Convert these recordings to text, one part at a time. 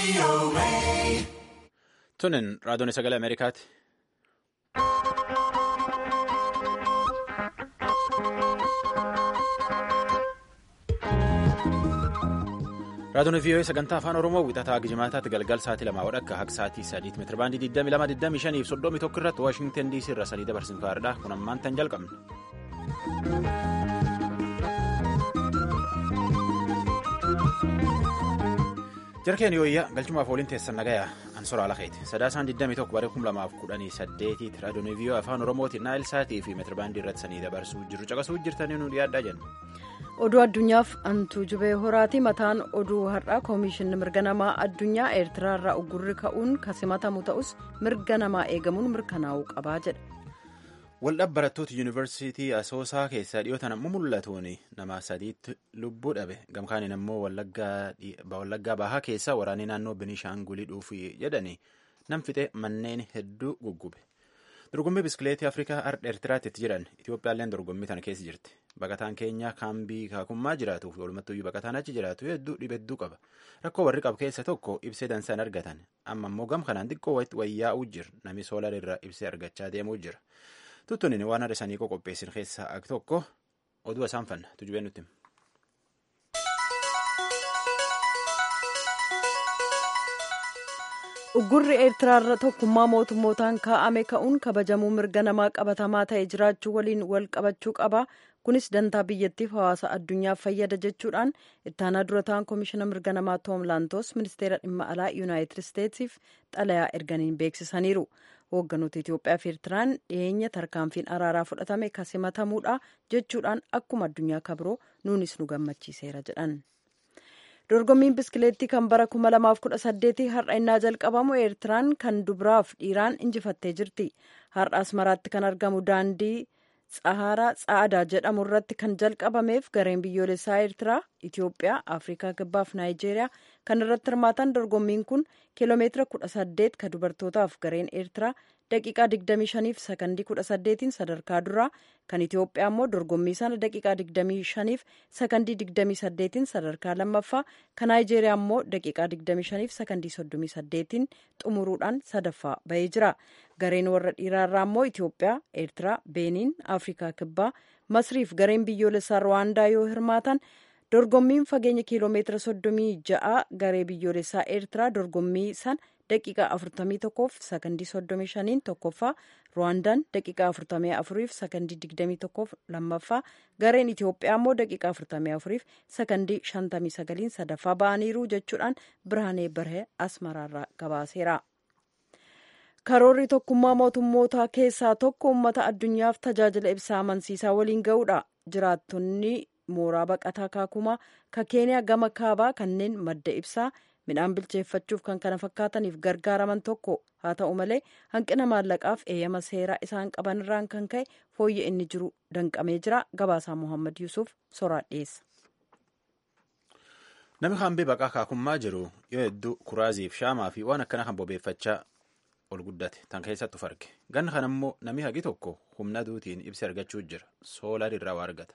Tunin raadiyoon sagalee Ameerikaati. Raadiyoon VOA sagantaa afaan Oromoo wixataa Gijimaataatti galgal sa'aatii lamaa wadhakka akka sa'aatii sadiitti meetira baandii 22,25 fi 31 irratti Waashingtan DC irra sadii dabarsin faaridha. Kun ammaan tan jalqabne. Jarkeen yooyyaa galchumaaf waliin teessan nagayaa ansoraa lakeeti sadaasaan 21 bara 2018 raadiyoon VOA afaan oromootiin naayil saatii fi meetirabaandii irratti sanii dabarsuu jirru caqasuu jirtanii nu dhiyaadhaa jenna. oduu addunyaaf antuu jubee horaati mataan oduu har'aa koomishinni mirga namaa addunyaa eertiraarraa uggurri ka'uun kasimatamu ta'us mirga namaa eegamuun mirkanaa'uu qabaa jedha. Waldhabbii barattoota yuunivarsiitii Asoosaa keessaa dhiyootan ammoo mul'atuun nama sadiitti lubbuu dhabe gamkaaniin ammoo wallaggaa bahaa keessaa waraanni naannoo Biniishaangulii dhuufuu jedhanii nam fixee manneen hedduu guggube. Dorgommii biskileetii Afrikaa Ardha Eertiraatti itti jiran Itoophiyaalleen dorgommii tana keessa jirti. Baqataan keenya kaambii kaakummaa jiraatuuf walumattuyyuu baqataan achi jiraatu hedduu dhibe hedduu qaba. Rakkoo warri qabu keessa tokko ibsee dansaan argatan. Amma immoo gam kanaan xiqqoo wayyaa'uu jira. Namni soolar irraa ibsee argachaa deemuu jira. Tuttunin waan haadha sanii qopheessin keessaa ak tokko oduu isaan fanna tujubee nutti. uggurri eertiraarra tokkummaa mootummootaan kaa'ame ka'uun kabajamuu mirga namaa qabatamaa ta'e jiraachuu waliin wal qabachuu qaba kunis dantaa biyyattiif hawaasa addunyaaf fayyada jechuudhaan ittaanaa dura ta'an koomishina mirga namaa toom laantoos ministeera dhimma alaa yuunaayitid isteetsiif xalayaa erganiin beeksisaniiru hoogganoota itiyoophiyaa fi eertiraan dhiyeenya tarkaanfiin araaraa fudhatame kasimatamuudha jechuudhaan akkuma addunyaa kabiroo nuunis nu gammachiiseera jedhan. dorgommiin biskileettii kan bara 2018 har'a innaa jalqabamu eertiraan kan dubaraaf dhiiraan injifattee jirti har'a asmaraatti kan argamu daandii tsaharaa tsa'adaa jedhamu irratti kan jalqabameef gareen biyyoolessaa eertiraa itiyoophiyaa afrikaa kibbaaf naayijeeriyaa kan irratti hirmaatan dorgommiin kun kiiloomeetira 18 kan dubartootaaf gareen eertiraa daqiiqaa 25 fi sakandii 18 sadarkaa duraa kan itiyoophiyaa immoo dorgommii sana daqiiqaa 25 fi sakandii 28 sadarkaa lammaffaa kan naayijeeriyaa immoo daqiiqaa 25 fi sakandii 38 xumuruudhaan sadaffaa bahee jira gareen warra dhiiraarraa immoo itiyoophiyaa eertiraa beeniin afrikaa kibbaa masriif gareen biyyoolessaa rwaandaa yoo hirmaatan dorgommiin fageenya kiiloomeetira 36 garee biyyoolessaa eertiraa dorgommii san daqiiqaa 41 fi sakandii 35 tokkoffaa ruwaandaan daqiiqaa 44 fi sakandii 21 lammaffaa gareen itiyoophiyaa immoo daqiiqaa 44 fi sakandii 59 sadaffaa ba'aniiru jechuudhaan birhaanee barhee asmaraarraa gabaaseera. karoorri tokkummaa mootummootaa keessaa tokko uummata addunyaaf tajaajila ibsaa amansiisaa waliin ga'uudha jiraattonni mooraa baqataa kaakumaa ka keeniyaa gama kaabaa kanneen madda ibsaa midhaan bilcheeffachuuf kan kana fakkaataniif gargaaraman tokko haa ta'u malee hanqina maallaqaaf eeyyama seeraa isaan qaban irraan kan ka'e fooyya inni jiru danqamee jira gabaasaa mohaammed yuusuf soraa dhiyeessa. Namni hambee baqaa kaakummaa jiru yoo hedduu kuraaziif shaamaa fi waan akkana kan bobeeffachaa ol guddate tan keessattu farge ganna kana immoo namni hagi tokko humna aduutiin ibsa argachuu jira soolaar irraa waa argata.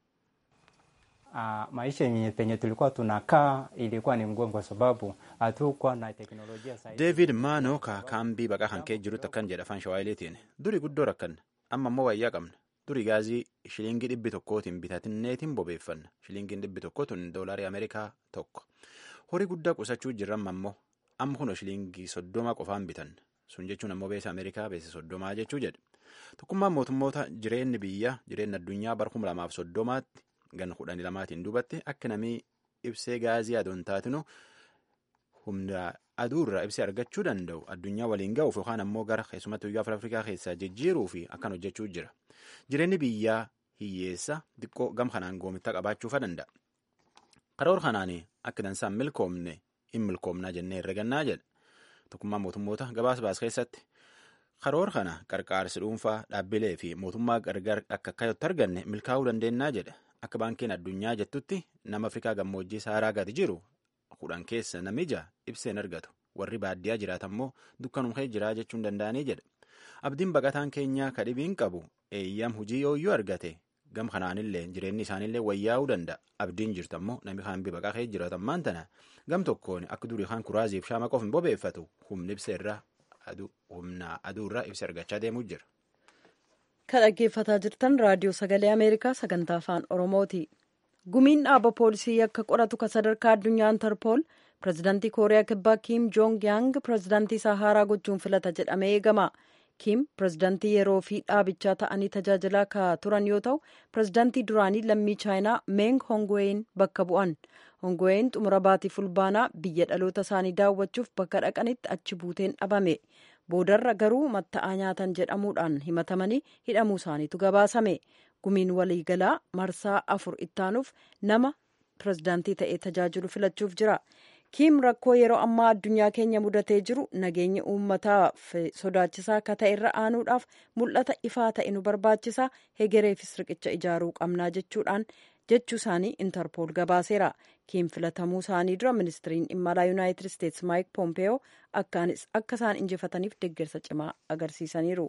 Uh, maisha yenye penye tulikuwa tunakaa ilikuwa ni ngumu kwa sababu hatukuwa na teknolojia sahihi. David Maanoo ka kaambii baqaa kan kee jirutti akkan jedha afaan shawaayileetiin duri guddoo rakkanna amma immoo wayyaa qabna duri gaazii shilingii dhibbi tokkootiin bitatinneetiin bobeeffanna shilingiin dhibbi tokkootiin doolaarii Ameerikaa tokko horii guddaa qusachuu jirran ammoo amma kun shilingii soddoma qofaan bitan sun jechuun ammoo beesa Ameerikaa beesa soddomaa jechuu jedha tokkummaan mootummoota jireenyi biyya jireenyi addunyaa bara kuma lamaaf soddomaatti gan kudhanii lamaatiin duubatti akka namni ibsee gaazii adoon taatinu humna aduurraa ibsee argachuu danda'u addunyaa waliin ga'uuf yookaan ammoo gara keessumattuu biyya afrikaa keessaa jijjiiruu fi akkan hojjechuu jira jireenyi biyyaa hiyyeessa xiqqoo gam kanaan goomitta qabaachuufa danda'a karoora kanaan akka dansaan milkoomne hin milkoomnaa jennee herregannaa jedha tokkummaa mootummoota gabaasa baas keessatti karoora kana qarqaarsi dhuunfaa dhaabbilee fi mootummaa gargar akka akkatti arganne milkaa'uu dandeennaa jedha akka baankiin addunyaa jettutti nama afrikaa gammoojjii saaraa gadi jiru kudhan keessa namija ibseen argatu warri baadiyyaa jiraatan immoo dukkanumkee jiraa jechuun danda'anii jedha abdiin baqataan keenyaa kadhibiin qabu eeyyam hujii yooyyuu argate gam kanaanillee jireenyi isaaniillee wayyaa'uu danda'a abdiin jirtu ammoo namni kaan baqaa kee jiraatan maan tana gam tokkoon akka durii kaan kuraaziif shaama qofa hin bobeeffatu humni ibsa irraa humna aduu irraa ibsa argachaa deemuu jira. kan dhaggeeffataa jirtan raadiyoo sagalee ameerikaa sagantaa afaan oromooti gumiin dhaaba poolisii yakka qoratu kan sadarkaa addunyaa intarpool pirezidaantii kooriyaa kibbaa kiim joong yaang pirezidaantii isaa haaraa gochuun filata jedhamee eegama kiim pirezidaantii yeroo fi dhaabichaa ta'anii tajaajilaa ka turan yoo ta'u pirezidaantii duraanii lammii chaayinaa meeng hongween bakka bu'an hongween xumura baatii fulbaanaa biyya dhaloota isaanii daawwachuuf bakka dhaqanitti achi buuteen dhabame boodarra garuu matta'aa nyaatan jedhamuudhaan himatamanii hidhamuu isaaniitu gabaasame gumiin waliigalaa marsaa afur ittaanuuf nama pirezidaantii ta'ee tajaajilu filachuuf jira kiim rakkoo yeroo ammaa addunyaa keenya mudatee jiru nageenya uummataaf sodaachisaa akka ta'e irra aanuudhaaf mul'ata ifaa ta'e nu barbaachisa hegereefis riqicha ijaaruu qabnaa jechuudhaan jechuu isaanii intarpool gabaaseera kiim filatamuu isaanii dura ministiriin dhimma alaa yuunaayitid isteetsi maayik poompeyoo akka isaan injifataniif deeggarsa cimaa agarsiisaniiru.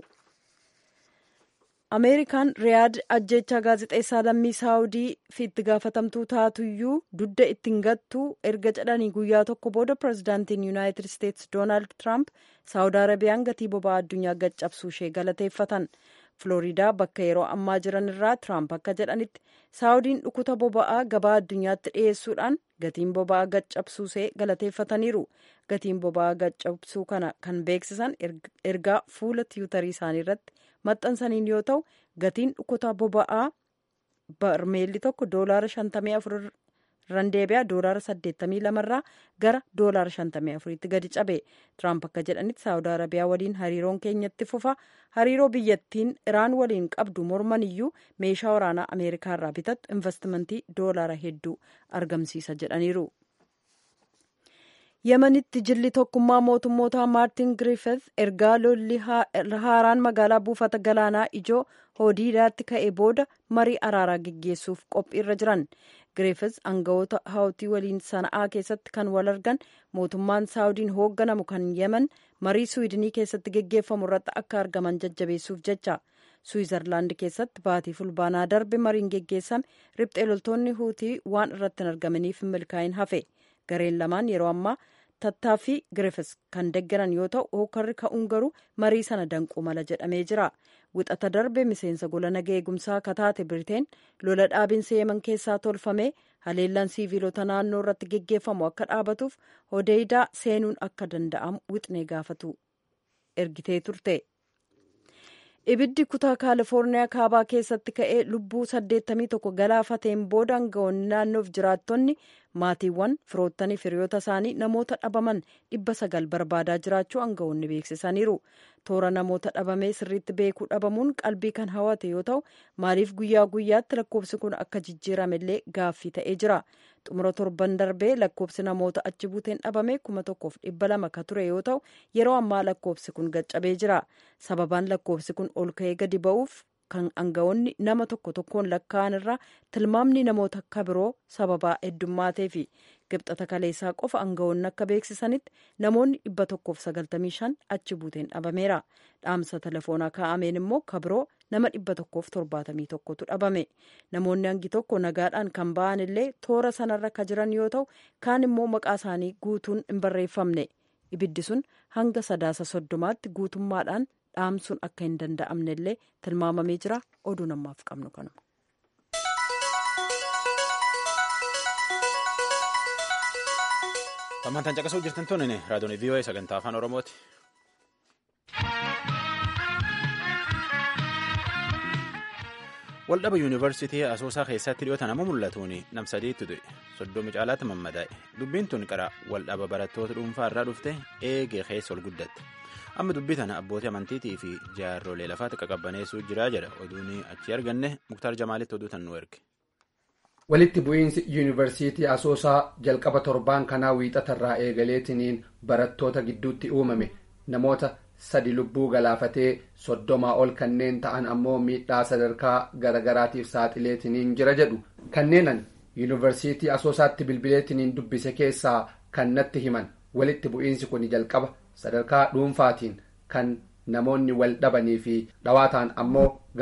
ameerikaan riyaad ajjechaa gaazexeessaa lammii saawudii fi itti gaafatamtuu taatuyyuu dudda ittiin gattuu erga jedhanii guyyaa tokko booda pirezidaantiin yuunaayitid isteetsi doonaald tiraamp saawud arabiyaan gatii boba'aa addunyaa gaccabsuu ishee galateeffatan flooriidaa bakka yeroo ammaa jiran irraa tiraamp akka jedhanitti saawudiin dhukuta boba'aa gabaa addunyaatti dhiyeessuudhaan gatiin boba'aa gaccabsuusee galateeffataniiru gatiin boba'aa gaccabsuu kana kan beeksisan ergaa fuula tiwutarii isaanii irratti maxxansaniin yoo ta'u gatiin dhukuta boba'aa barmeelli tokko doolaara 54 irraan deebi'a doolaara 82 irraa gara doolaara 54tti gadi cabe tiraamp akka jedhanitti saawud arabiyaa waliin hariiroon keenyatti fufa hariiroo biyyattiin iraan waliin qabdu morman iyyuu meeshaa waraanaa ameerikaa irraa bitattu investimentii doolaara hedduu argamsiisa jedhaniiru. yemanitti jilli tokkummaa mootummoota maartin griffith ergaa lolli haaraan magaalaa buufata galaanaa ijoo hoodiidaatti ka'e booda marii araaraa geggeessuuf qophiirra jiran griffith aangawoota hawtii waliin sana'aa keessatti kan wal argan mootummaan saawudiin hoogganamu kan yeman marii suwidinii keessatti geggeeffamu irratti akka argaman jajjabeessuuf jecha suwizarlaandi keessatti baatii fulbaanaa darbe mariin geggeessame riphxee loltoonni huutii waan irratti hin argamaniif hin milkaa'in hafe gareen lamaan yeroo ammaa tattaaffii griffis kan deggeran yoo ta'u hookarri ka'uun garuu marii sana danquu mala jedhamee jira wixata darbe miseensa gola naga eegumsaa kataate biriteen lola dhaabinsa yeman keessaa tolfame haleellaan siiviilota naannoo irratti geggeeffamu akka dhaabatuuf hodeeydaa seenuun akka danda'amu wixnee gaafatu ergitee turte. ibiddi kutaa kaalifoorniyaa kaabaa keessatti ka'ee lubbuu 81 galaafateen booda aangawoonni naannoof jiraattonni maatiiwwan firoottanii firiyoota isaanii namoota dhabaman dhibba sagal barbaadaa jiraachuu aangawoonni beeksisaniiru toora namoota dhabamee sirriitti beekuu dhabamuun qalbii kan hawate yoo ta'u maaliif guyyaa guyyaatti lakkoofsi kun akka jijjiiramellee gaaffii ta'ee jira xumura torban darbee lakkoofsi namoota achi buuteen dhabame kuma tokkoof dhibba lama ka ture yoo ta'u yeroo ammaa lakkoofsi kun gaccabee jira sababaan lakkoofsi kun ol ka'ee gadi ba'uuf kan aangawoonni nama tokko tokkoon lakkaa'an irraa tilmaamni namoota akka biroo sababaa heddummaatee fi gibxata kaleessaa qofa aangawoonni akka beeksisanitti namoonni dhibba tokkoof sagaltamii shan achi buuteen dhabameera dhaamsa telefoonaa kaa'ameen immoo kabiroo nama dhibba tokkoof torbaatamii tokkotu dhabame namoonni hangi tokko nagaadhaan kan ba'an illee toora sanarra ka jiran yoo ta'u kaan immoo maqaa isaanii guutuun hin barreeffamne ibiddi sun hanga sadaasa soddomaatti guutummaadhaan dhaamsuun akka hin danda'amne illee tilmaamamee jira oduu namaaf qabnu kanuma. Hammantaan caqasuu jirtan tun raadiyoon VOA sagantaa afaan Oromooti. Waldhaba yuunivarsiitii Asoosaa keessatti dhiyootan amma mul'atuun nam sadiitti du'e soddomi caalaatti mammadaa'e dubbiin tun qara waldhaba barattoota dhuunfaa irraa dhufte eegee keessa ol guddatte amma dubbii tana abbootii amantiitii fi jaarrolee lafaatti qaqabbaneessuu jiraa jedha oduun achi arganne muktaar jamaalitti oduu tan nu erge. walitti bu'iinsi yuunivarsiitii asoosaa jalqaba torbaan kanaa wiixatarraa eegaleetiniin barattoota gidduutti uumame namoota sadi lubbuu galaafatee soddomaa ol kanneen ta'an ammoo miidhaa sadarkaa garagaraatiif saaxileetiniin jira jedhu kanneenan yuunivarsiitii asoosaatti bilbileetiniin dubbise keessaa kan natti himan walitti bu'iinsi kun jalqaba sadarkaa dhuunfaatiin kan namoonni wal dhabanii fi dhawaataan ammoo gama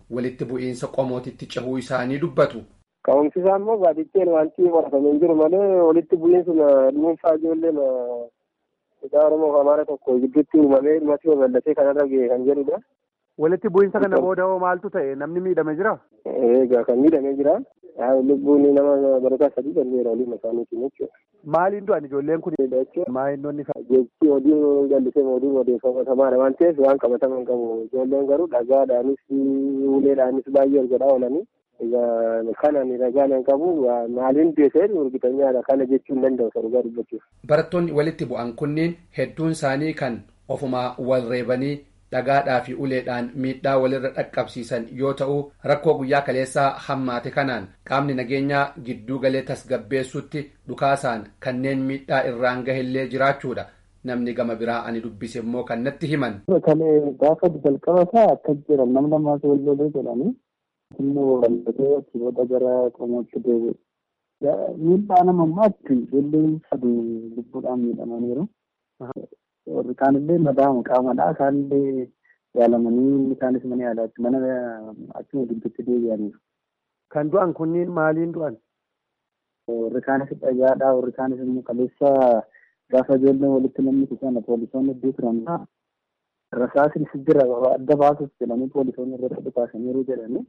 walitti bu'iinsa qomootitti cehuu isaanii dubbatu. Ka'umsi isaa immoo baadiyyaa wanti qoratamee hin jiru malee walitti bu'iinsa dhuunfaa ijoollee Hidhaa Oromoo fi Amaara tokko gidduutti uumamee dhumatti babal'atee kanarra ga'e kan jedhudha. Walitti bu'iinsa kana booda hoo maaltu ta'e namni miidhame jira? Egaa kan miidhamee jira. Lubbuun nama barataa sadii darbeera waliin isaaniitiin jechuudha. Maaliin du'an ijoolleen kun? Maayinnoonni Jechi oduu jallisee oduu odeeffatamaa waan ta'eef waan qabataman hin qabu. Ijoolleen garuu dhagaadhaanis uleedhaanis baay'ee ol godhaa oolanii. Egaa kanan ragaan hin qabu maaliin deesee urgitanyaadha kana jechuu hin danda'u sarugaa dubbachuuf. Barattoonni walitti bu'an kunniin hedduun isaanii kan ofuma wal reebanii dhagaadhaa fi uleedhaan miidhaa walirra dhaqqabsiisan yoo ta'u rakkoo guyyaa kaleessaa hammaate kanaan qaamni nageenyaa gidduu galee tasgabbeessutti dhukaasaan kanneen miidhaa irraan gahellee jiraachuudha. Namni gama biraa ani dubbise immoo kan natti himan. Kalee gaafa jalqaba isaa akkas jiran nama lamaas wal lolee jedhanii immoo walbatee achi booda gara qomootti deebi'e. Miidhaa nama ammaatti ijoolleen sadii lubbuudhaan miidhamaniiru. Warri kaanillee madaa'ama qaamadhaa isaanillee yaalamanii isaanis mana yaalaatti mana achuma gidduutti deebi'aniiru. Kan du'an kunniin maaliin du'an? Warri kaanis dhagaadhaa warri kaanis immoo kaleessa gaafa ijoolleen walitti namni sana poolisoonni hedduu turan rasaasnis jira adda baasuuf jedhanii poolisoonni irratti dhukaasaniiru jedhanii.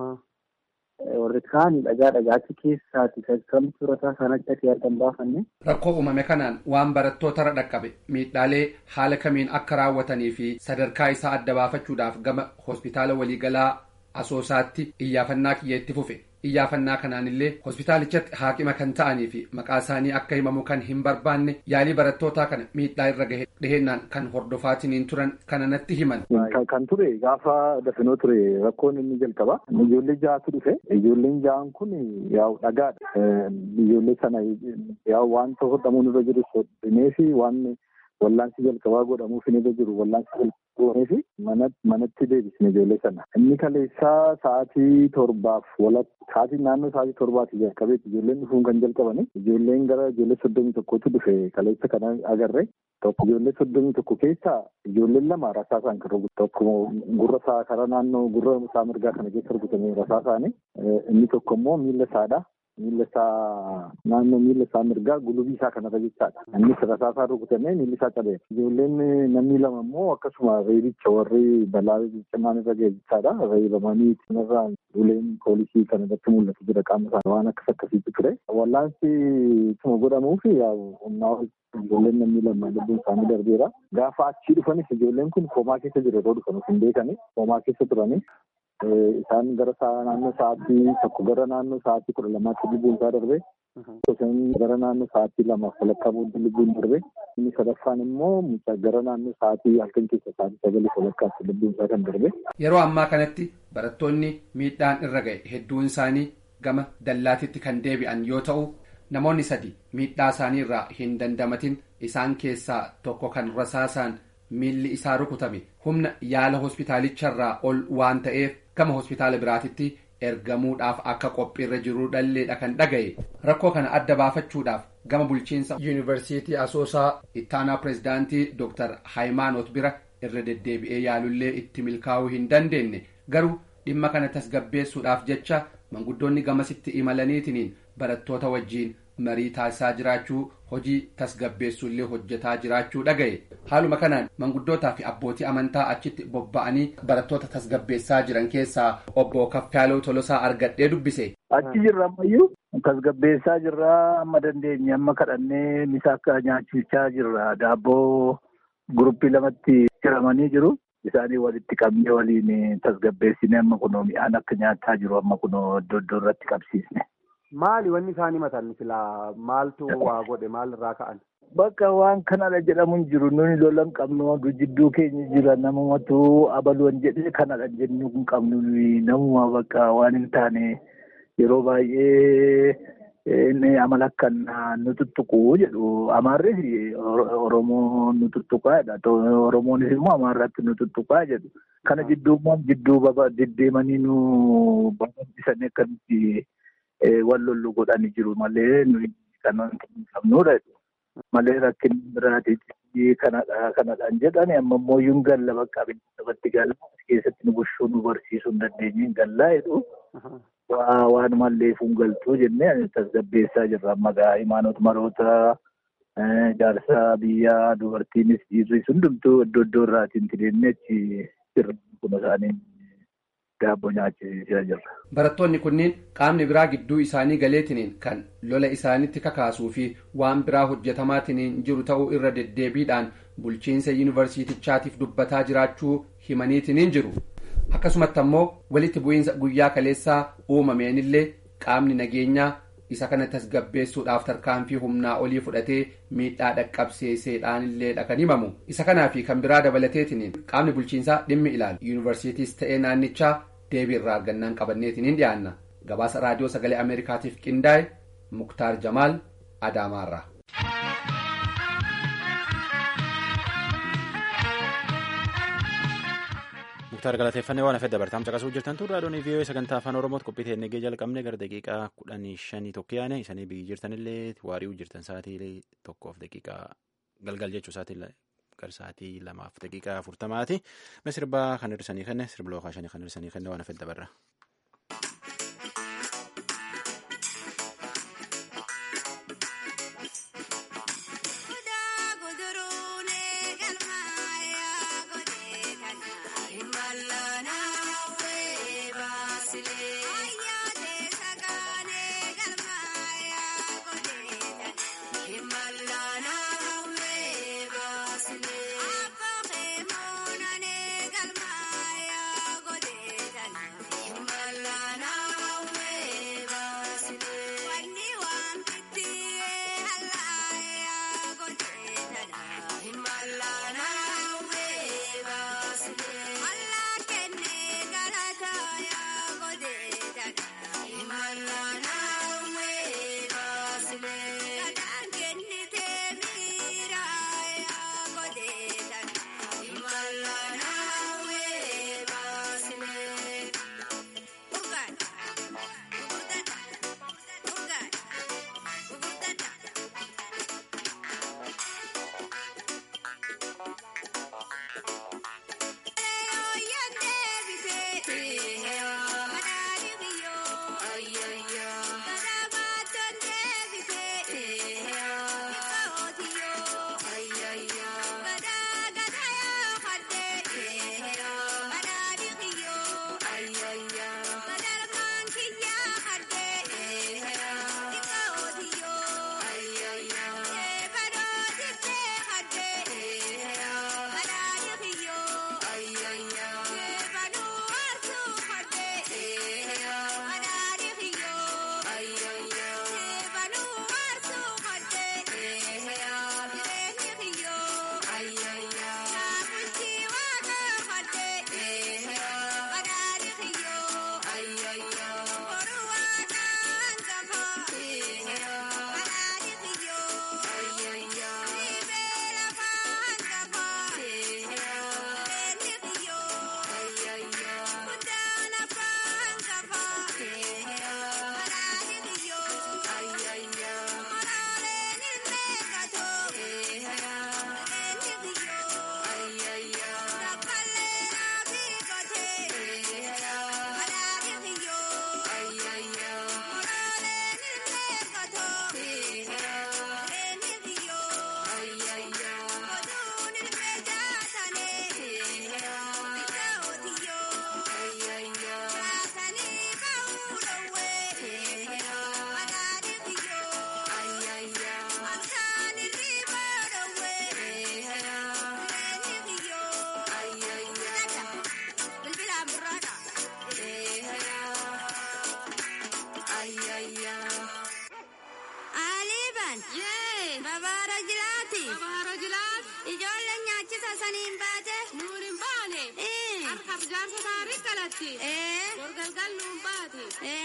warri kaan dhagaa dhagaachi keessaati kamtu rasaa sanatti ati argan baafanne. Rakkoo uumame kanaan waan barattootarra dhaqqabe miidhaalee haala kamiin akka raawwatanii fi sadarkaa isaa adda baafachuudhaaf gama hospitaala waliigalaa asoosaatti iyyaafannaa kiyya itti fufe. Iyyaafannaa kanaanillee hospitaalichatti haakima kan ta'anii fi maqaa isaanii akka himamu kan hin barbaanne yaalii barattootaa kana miidhaa irra gahe dhihennaan kan hordofaatiniin turan kana natti himan. Kan ture gaafa dafinoo ture rakkoon inni jalqaba. Ijoollee ja'atu dhufe. Ijoolleen ja'an kun yaa'u dhagaadha. Ijoollee sana yaa'u wanta hodhamuun irra jiru hodhamee fi waan wallaansi jalqabaa godhamuuf irra jiru wallaansi goonee fi manatti deebisne ijoollee sana. Inni kaleessaa sa'aatii torbaaf walakkaa sa'aatii naannoo sa'aatii torbaati jalqabeeti ijoolleen dhufuun kan jalqabani. Ijoolleen gara ijoollee soddomii tokkotu dhufe kaleessa kana agarre. Tokko ijoollee soddomii tokko keessaa ijoolleen lama rasaasaan kan rukutu. Tokko gurra isaa karaa naannoo gurra isaa mirgaa kana keessa rukutame rasaasaani. Inni tokko immoo miila isaadha. miilla isaa naannoo miilla isaa mirgaa gulubii isaa kanarra jechaadha. Innis rasaasaa rukutamee miilli isaa cabeera. Ijoolleen namni lama immoo akkasuma reebicha warri balaa cimaan irra ga'e jechaadha. Reebamanii kanarraa uleen poolisii kan irratti mul'atu jira qaama isaanii waan akkas akkasiitu ture. Wallaansi ituma godhamuuf humnaa ijoolleen namni lama lubbuun isaanii darbeera. Gaafa achii dhufanis ijoolleen kun koomaa keessa jiru yeroo dhufan hin beekani. Koomaa keessa turani. isaan gara naannoo sa'aatii tokko gara naannoo sa'aatii kudha lamaatti lubbuun isaa darbe. Isaan gara naannoo sa'aatii lamaaf walakkaa booddee lubbuun darbe. Inni sadaffaan immoo gara naannoo sa'aatii halkan keessa sa'aatii sagalii walakkaatti lubbuun isaa kan darbe. Yeroo ammaa kanatti barattoonni miidhaan irra ga'e hedduun isaanii gama dallaatitti kan deebi'an yoo ta'u namoonni sadi miidhaa isaanii irraa hin dandamatin isaan keessaa tokko kan rasaasaan miilli isaa rukutame humna yaala hospitaalicharraa ol waan ta'eef gama hospitaala biraatitti ergamuudhaaf akka qophiirra jiru dhalleedha kan dhagaye rakkoo kana adda baafachuudhaaf gama bulchiinsa yuunivarsiitii asoosaa ittaanaa pirezidaantii dooktar haayimaanoot bira irra deddeebi'ee yaalullee itti milkaa'uu hin dandeenye garuu dhimma kana tasgabbeessuudhaaf jecha manguddoonni gamasitti imalaniitiniin barattoota wajjiin marii taasisaa jiraachuu hojii tasgabbeessuullee hojjetaa jiraachuu dhagaye haaluma kanaan manguddootaa fi abbootii amantaa achitti bobba'anii barattoota tasgabbeessaa jiran keessaa obbo Kaffaaloo Tolosaa argadhee dubbise. Achi jirra ammayyuu tasgabbeessaa jirra amma dandeenye amma kadhannee misa akka nyaachichaa jirra daabboo guruppii lamatti hiramanii jiru. Isaanii walitti qabnee waliin tasgabbeessine amma kunoo mi'aan akka nyaataa jiru amma kunoo iddoo iddoo irratti qabsiisne. Maali wanni isaan himatan silaa maaltu waa godhe maal irraa ka'an? Bakka waan kanadha jedhamu hin jiru nuni lola hin qabnu jidduu keenya jira namumatu abaluun jedhee kanadha jennu hin qabnu namuma bakka waan hin taane yeroo baay'ee inni amala akkan nu tuttuqu jedhu amaarris oromoo nu tuttuqaadha oromoonis immoo amaarratti nu tuttuqaa jedhu kana jidduu jidduu deddeemanii nu barbaachisanii akkamitti wal lollu godhanii jiru malee nuyi kan qabnudha. malee rakkin biraatiif kanadha kanadhaan jedhani amma immoo yuun galla bakka abiddi galla keessatti nu bushuu nu barsiisuu hin dandeenye gallaa jedhu waan mallee fuun galtuu jennee tasgabbeessaa jirra amma gaa imaanota maroota jaarsaa biyyaa dubartiinis dhiirris hundumtuu iddoo iddoo irraatiin tideenne achi jirra kun isaanii daabboo nyaachisiisaa jirra. Barattoonni kunniin qaamni biraa gidduu isaanii galeetiniin kan lola isaanitti kakaasuu fi waan biraa hojjetamaatiniin jiru ta'uu irra deddeebiidhaan bulchiinsa yuunivarsiitichaatiif dubbataa jiraachuu himaniitiniin jiru. Akkasumatti ammoo walitti bu'iinsa guyyaa kaleessaa uumameenillee qaamni nageenyaa isa kana tasgabbeessuudhaaf tarkaanfii humnaa olii fudhatee miidhaa dhaqqabsiiseedhaanillee kan himamu. Isa kanaa fi kan biraa dabalateetiniin qaamni bulchiinsaa dhimmi ilaalu yuunivarsiitiis ta'ee naannichaa deebii irraa argannaan qabanneetiniin dhiyaanna gabaasa raadiyoo sagalee ameerikaatiif qindaa'e muktaar jamaal adaamaarraa. muktaar galateeffannee waan hafee dabartaam caqasuu jirtan turre raadiyoon vii'oo sagantaa afaan oromootti qophii ta'e eegee jalqabne gara daqiiqaa kudhanii shanii tokko yaane isanii biyyi jirtanillee waari'uu jirtan sa'aatii tokkoof daqiiqaa galgal jechuu sa'aatii gara sa'aatii lamaaf daqiiqaa afurtamaati mee sirbaa kan hirrisanii kenne sirba lookaa shanii kan hirrisanii kenne waan hafee dabarra. Gorgalgal nuun baate.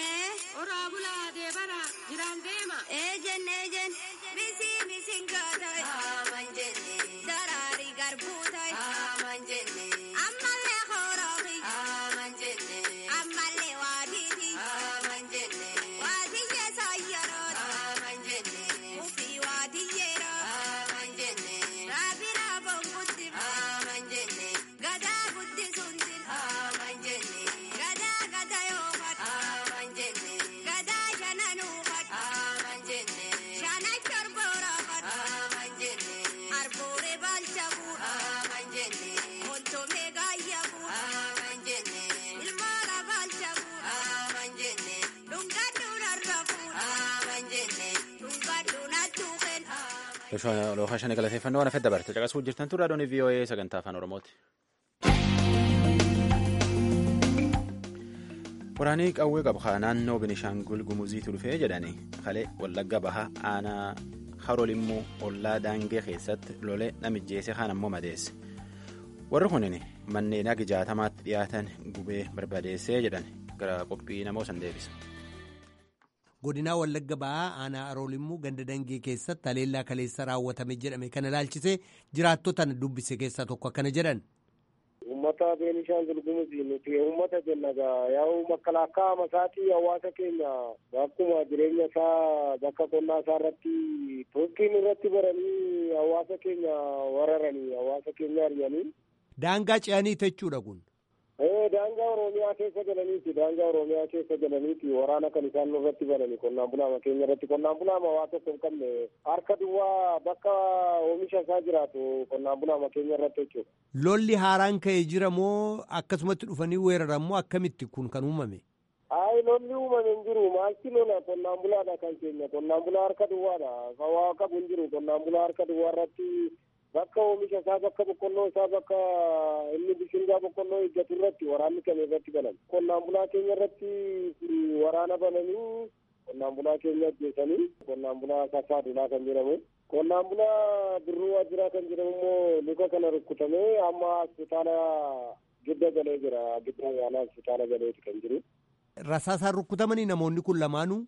Oraa bulaa deebara jiraan deema. Eejen eejen misiin misiin gaatay. Aman jenne daraarii garbuu tay. Aman jenne ammallee horoofi. Aman jenne ammallee waatiiti. Aman jenne waatiyyee saayyaroot. Aman jenne ufii waatiyyeera. Lookashanii galateeffannoo waan hafee dabarte caqasuu jirtan turre adoonii VOA sagantaa afaan Oromooti. Waraanii qawwee qabu naannoo Binishaangul Gumuziitu dhufee jedhanii kalee Wallagga Bahaa aanaa Harolimmoo ollaa Daangee keessatti lolee namijjeese kaan ammoo madeesse. Warri kunin manneen hagi jaatamaatti dhiyaatan gubee barbadeessee jedhan gara qophii namoo san deebisa. godinaa wallagga ba'aa aanaa aroolimmuu ganda dangee keessatti haleellaa kaleessa raawwatame jedhame kana ilaalchisee jiraattota dubbise keessaa tokko akkana jedhan. Uummata Beenishaangul Gumuzii nuti uummata jenna gaa yaa'u makalaakaa masaatii hawaasa keenya akkuma jireenya isaa bakka qonnaa isaa irratti tokkiin irratti baranii hawaasa keenya wararanii hawaasa keenya ari'anii. Daangaa ce'anii jechuudha kun. daangaa oromiyaa keessa galaniiti daangaa oromiyaa keessa galaniiti waraana kan isaan irratti banani qonnaan bulaama keenya irratti qonnaan bulaama waa tokko hin qabne harka duwwaa bakka oomisha isaa jiraatu qonnaan bulaama keenya irratti jechuudha. Lolli haaraan ka'ee jira moo akkasumatti dhufanii weeraran moo akkamitti kun kan uumame? Ayi lolli uumame hin jiru maalti lola qonnaan bulaadha kan keenya qonnaan bulaa harka duwwaadha kan waa qabu hin jiru qonnaan bulaa harka duwwaa irratti bakka oomisha isaa bakka boqqolloo isaa bakka inni bishingaa boqqolloo eeggatu irratti waraanni kan irratti banan qonnaan bulaa keenya irratti waraana bananii qonnaan bulaa keenya ajjeesanii qonnaan bulaa sassaadulaa kan jedhamu qonnaan bulaa birruu waajjiraa kan jedhamu immoo luka kana rukkutamee amma hospitaala gidda galee jira gidda yaalaa hospitaala galeeti kan jiru. Rasaasaan rukkutamanii namoonni kun lamaanuu.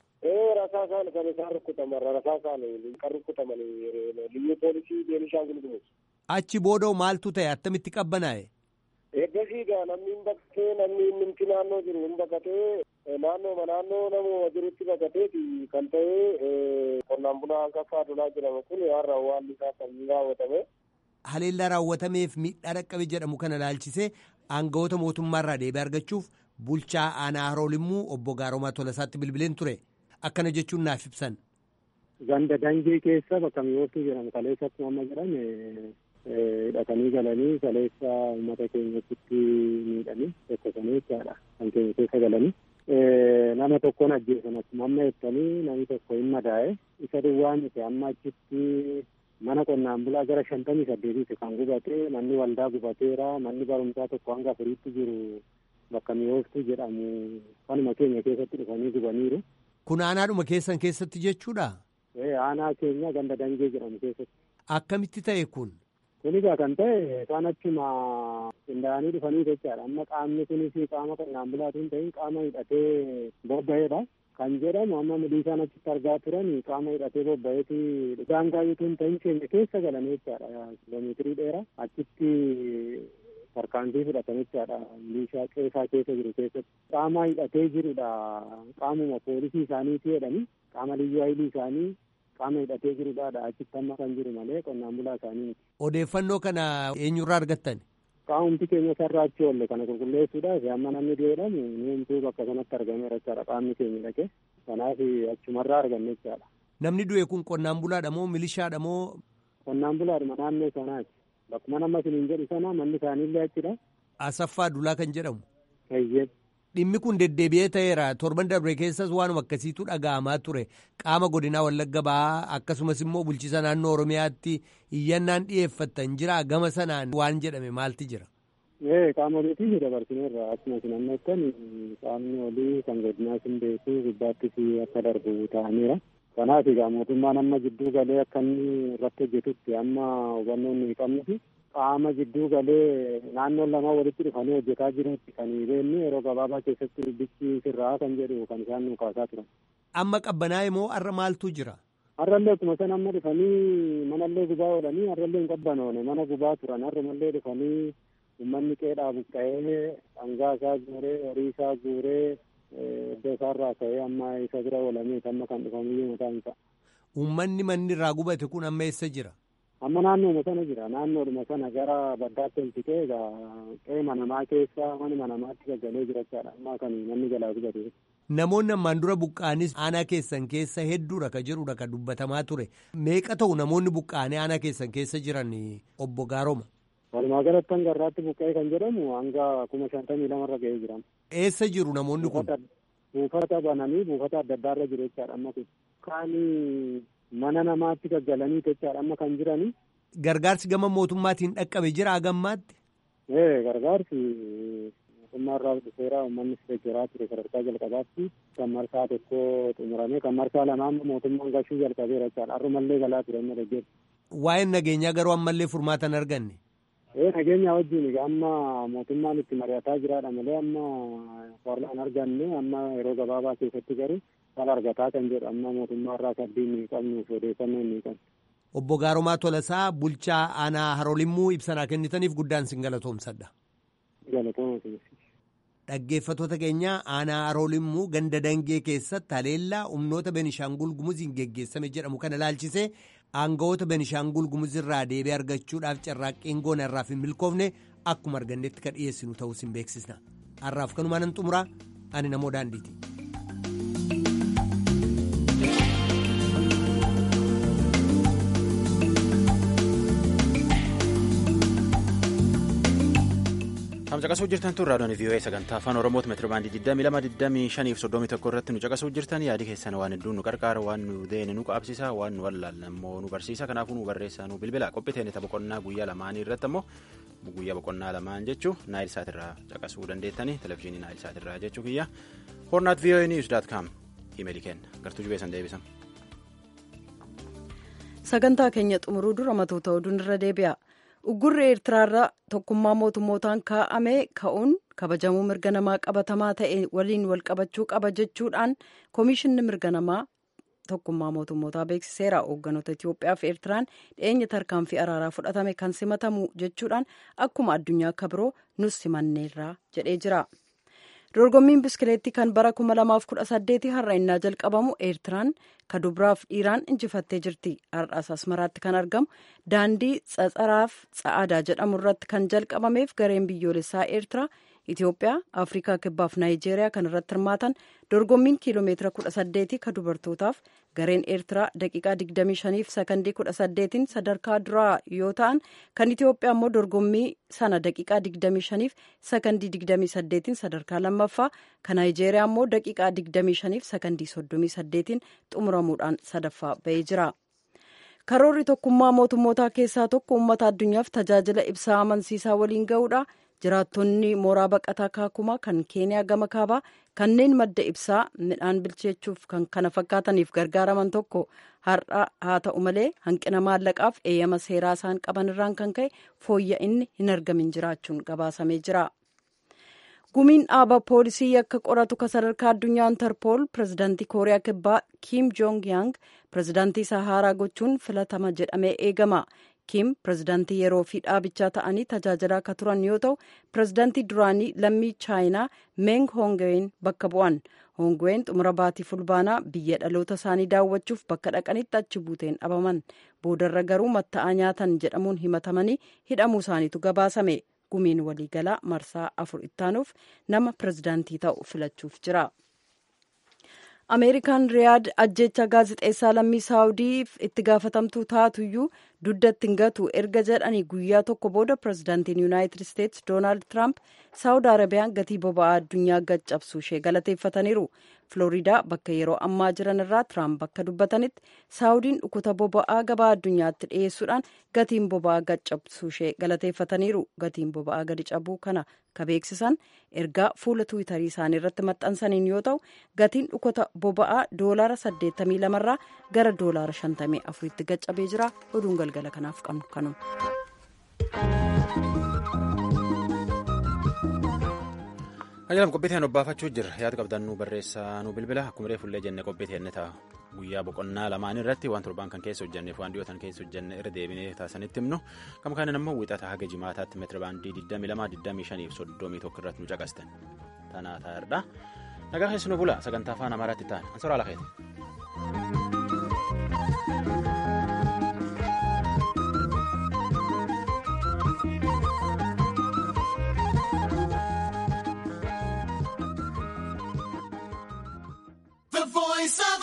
ee rasaasaan kan isaan rukkutaman rasaasaan kan rukkutaman liyyuu poolisii beenishaangul gumuz. Achi boodoo maaltu ta'e attamitti qabbanaa'e? Eeggasii gaa namni hin baqatee namni nimti naannoo jiru hin baqatee naannoo naannoo nama jirutti baqateeti kan ta'e qonnaan bulaa akka kaadulaa jedhamu kun har'a waan isaa kan raawwatame. Haleellaa raawwatameef miidhaa dhaqqabe jedhamu kana ilaalchisee aangawoota mootummaarraa deebii argachuuf bulchaa aanaa haroolimmuu obbo Gaaromaa Tolasaatti bilbileen ture. akkana jechuun naaf ibsan. Ganda dangee keessa bakka mi'ooftuu jedhamu kaleessa akkuma amma jedhame hidhatanii galanii kaleessa uummata keenyatti miidhanii tokkosanii jechaadha kan keenya keessa galanii. Nama tokkoon ajjeesan akkuma amma jettanii namni tokko hin madaa'e isa duwwaa miti amma achitti mana qonnaan bulaa gara shantamii saddeetiiti kan gubate manni waldaa gubateera manni barumsaa tokko hanga afuriitti jiru bakka mi'ooftuu jedhamu kanuma keenya keessatti dhufanii gubaniiru. Kun aanaadhuma keessan keessatti jechuudha? Aanaa keenya ganda dangee jedhamu keessatti. Akkamitti ta'e kun? Kun egaa kan ta'e isaan achuma qindaa'anii dhufanii jechaadha. Amma qaamni kunis qaama qonnaan bulaatu hin ta'in qaama hidhatee bobba'eedha. Kan jedhamu amma milishaan achitti argaa turan qaama hidhatee bobba'eeti daangaa yoo hin ta'in keenya keessa galanii jechaadha. Kiiloomeetirii dheeraa achitti tarkaanfii fudhatanii jechaadha. Milishaa qeesaa keessa jiru keessatti. Qaama hidhatee jirudha. Qaamuma poolisii isaaniiti jedhanii qaama liyyuu hayilii isaanii qaama hidhatee jirudha. Achitti amma kan jiru malee qonnaan bulaa isaanii miti. Odeeffannoo kana eenyurraa argattan? Qaamumti keenya sarara achi oolle kana qulqulleessuudhaaf amma namni jedhamu nuumtuu bakka sanatti argameera jechaadha qaamni keenya dhaqee. Kanaaf achumarraa arganne jechaadha. Namni du'e kun qonnaan bulaadha moo milishaadha moo? Qonnaan bulaadhuma naannoo sanaati. Bakkuma nama isiniin jedhu sana manni isaaniillee achidha. Asaffaa Dulaa kan jedhamu. Eeyyee. Dhimmi kun deddeebi'ee ta'eera torban darbe keessas waanuma akkasiitu dhaga'amaa ture qaama godinaa wallagga ba'aa akkasumas immoo bulchiisa naannoo oromiyaatti iyyannaan dhiyeeffattan jira gama sanaan waan jedhame maalti jira. Ee qaama oliitii dabarsineerra akkuma isin ammeettan qaamni olii kan godinaa sin beeku gubbaattis akka darbu ta'aniira. Kanaaf egaa mootummaan amma jidduu galee akka inni irratti hojjetutti amma hubannoo inni qabnuti. qaama jidduu galee naannoon lama walitti dhufanii hojjetaa jirutti kan beeknu yeroo gabaabaa keessatti dubbichi sirraa kan jedhu kan isaan nu kaasaa turan. Amma qabbanaa'e moo har'a maaltu jira? Har'allee akkuma san amma dhufanii manallee gubaa oolanii har'allee hin qabbanoone mana gubaa turan har'umallee dhufanii uummanni qeedhaa buqqa'ee dhangaa isaa guuree horii isaa guuree iddoo isaarraa ka'ee amma isa bira oolamee amma kan dhufamiyyuu mataan isaa. Uummanni manni irraa gubate kun amma eessa jira? amma naannooma sana jira naannoodhuma sana gara baddaatti ol siqee egaa qe'ee namaa keessa manuma namaatti gaggalee jira jechaadha amma kan manni jalaa gubate. Namoonni ammaan dura buqqaanis aanaa keessan keessa hedduudha ka jedhudha ka dubbatamaa ture meeqa ta'u namoonni buqqaanii aanaa keessan keessa jiran obbo Gaaroma. Walumaa galatti hanga irraatti buqqa'ee kan jedhamu hanga kuma shantamii lamarra ga'ee jira. Eessa jiru namoonni kun? Buufata bananii buufata adda addaarra jiru jechaadha amma kun. Kaanii mana namaatti gaggalanii jechaadha amma kan jirani. Gargaarsi gama mootummaatiin dhaqqabe jira hagammaatti. Ee gargaarsi mootummaa irraa dhufeera uummanni deeggaraa ture sadarkaa jalqabaatti kan marsaa tokko xumuramee kan marsaa lamaa mootummaan gashuu jalqabeera jechaadha har'umallee galaa ture amma deeggeera. Waa'een nageenyaa garuu ammallee furmaata hin arganne. Ee nageenya wajjin amma mootummaan itti mari'ataa jiraadha malee amma warra hin arganne amma yeroo gabaabaa keessatti garuu kan argataa kan jedhu amma mootummaa irraa sabbiin hin qabnuuf odeeffannoo hin qabnu. Obbo Gaaromaa Tolasaa bulchaa aanaa Harolimmuu ibsanaa kennitaniif guddaan sin galatoomsadha. Dhaggeeffattoota keenya aanaa Harolimmuu ganda dangee keessatti haleellaa humnoota Benishaangul Gumuziin geggeessame jedhamu kana ilaalchisee aangawoota Benishaangul Gumuzirraa deebii argachuudhaaf carraaqqiin goona irraaf hin milkoofne akkuma argannetti kan dhiyeessinu ta'us hin beeksisna. Har'aaf kanumaan nan xumuraa ani namoo daandiiti. Kan caqasuu jirtan tun raadiyoon VOA sagantaa afaan Oromooti meetira baandii 22 25 31 irratti nu caqasuu jirtan yaadi keessan waan hedduu nu qarqaara waan nu deene nu qabsiisa waan nu wallaalan ammoo nu barsiisa kanaafuu nu barreessa nu bilbila qophiiteen tapha boqonnaa guyyaa lamaanii irratti ammoo guyyaa boqonnaa lamaan jechuu naayil saatirraa caqasuu dandeettanii televizyiinii naayil saatirraa jechuu kiyya hornaat VOA news daat kaam imeelii kenna gartuu jubeessan deebisan. sagantaa keenya xumuruu dura matoota oduun irra deebi'a. uggurri eertiraarra tokkummaa mootummootaan kaa'ame ka'uun kabajamuu mirga namaa qabatamaa ta'e waliin wal qabachuu qaba jechuudhaan koomishinni mirga namaa tokkummaa mootummootaa beeksiseera hoogganoota itiyoophiyaa fi eertiraan dhiyeenya tarkaanfii araaraa fudhatame kan simatamu jechuudhaan akkuma addunyaa akka biroo nus simanneerra jedhee jira. dorgommiin biskileettii kan bara 2018 har'a innaa jalqabamu eertiraan kadubiraaf dhiiraan injifattee jirti har'aas asmaraatti kan argamu daandii tsatsaraaf tsa'aadaa jedhamu irratti kan jalqabameef gareen biyyoolessaa eertiraa itiyoophiyaa afrikaa kibbaaf naayijeeriyaa kan irratti hirmaatan dorgommiin kiiloomeetira 18 ka dubartootaaf gareen eertiraa daqiiqaa 25 fi sakandii 18 sadarkaa duraa yoo ta'an kan itiyoophiyaa immoo dorgommii sana daqiiqaa 25 fi sakandii 28 sadarkaa lammaffaa kan naayijeeriyaa immoo daqiiqaa 25 fi sakandii 38 xumuramuudhaan sadaffaa ba'ee jira. karoorri tokkummaa mootummootaa keessaa tokko uummata addunyaaf tajaajila ibsaa amansiisaa waliin ga'uudha. jiraattonni mooraa baqataa kaakumaa kan keeniyaa gama kaabaa kanneen madda ibsaa midhaan bilcheechuuf kan kana fakkaataniif gargaaraman tokko har'a haa ta'u malee hanqina maallaqaaf eeyyama seeraa isaan qaban irraan kan ka'e fooyya'inni hin argamin jiraachuun gabaasamee jira. gumiin dhaaba poolisii yakka qoratu ka sadarkaa addunyaa intarpool pirezidaantii kooriyaa kibbaa kiim joong yaang pirezidaantii isaa haaraa gochuun filatama jedhamee eegama. kiim pirezidaantii yeroo fi dhaabichaa ta'anii tajaajilaa akka turan yoo ta'u pirezidaantii duraanii lammii chaayinaa meng hoongween bakka bu'an hoongween xumura baatii fulbaanaa biyya dhaloota isaanii daawwachuuf bakka dhaqanitti achi buuteen dhabaman boodarra garuu matta'aa nyaatan jedhamuun himatamanii hidhamuu isaaniitu gabaasame gumiin waliigalaa marsaa afur ittaanuuf nama pirezidaantii ta'u filachuuf jira. ameerikaan riyaad ajjecha gaazixeessaa lammii saawudiif itti gaafatamtuu taatuyyuu duddatti hin gatu erga jedhanii guyyaa tokko booda pirezidaantiin yuunaayitid isteetsi doonaald tiraamp saawud arabiyaan gatii boba'aa addunyaa gaccabsuu ishee galateeffataniiru filooriidaa bakka yeroo ammaa jiran irraa tiraamp bakka dubbatanitti saawudiin dhukuta boba'aa gabaa addunyaatti dhiyeessuudhaan gatiin boba'aa gaccabsuu ishee galateeffataniiru gatiin boba'aa gadi cabuu kana ka beeksisan ergaa fuula tiwiitarii isaanii irratti maxxansaniin yoo ta'u gatiin dhukuta boba'aa doolaara 82 irraa gara doolaara 54 tti gaccabee jira oduun galgala kanaaf qabnu kanuma. Ajajam qophiiteen obbaafachuu jirra yaada qabdan nu barreessaa nu bilbila akkuma reefullee jenne qophiiteen ta'a guyyaa boqonnaa lamaan irratti waan torbaan kan keessa hojjenneef waan dhiyootan keessa hojjenne irra deebinee taasisanitti himnu kam kanan ammoo wiixata haga jimaataatti meetira baandii 22 25 fi 31 irratti nu caqastan tanaa ta'eerdha nagaa keessu nu bula sagantaa afaan amaaraatti ta'an ansoraa lakeeti. voice of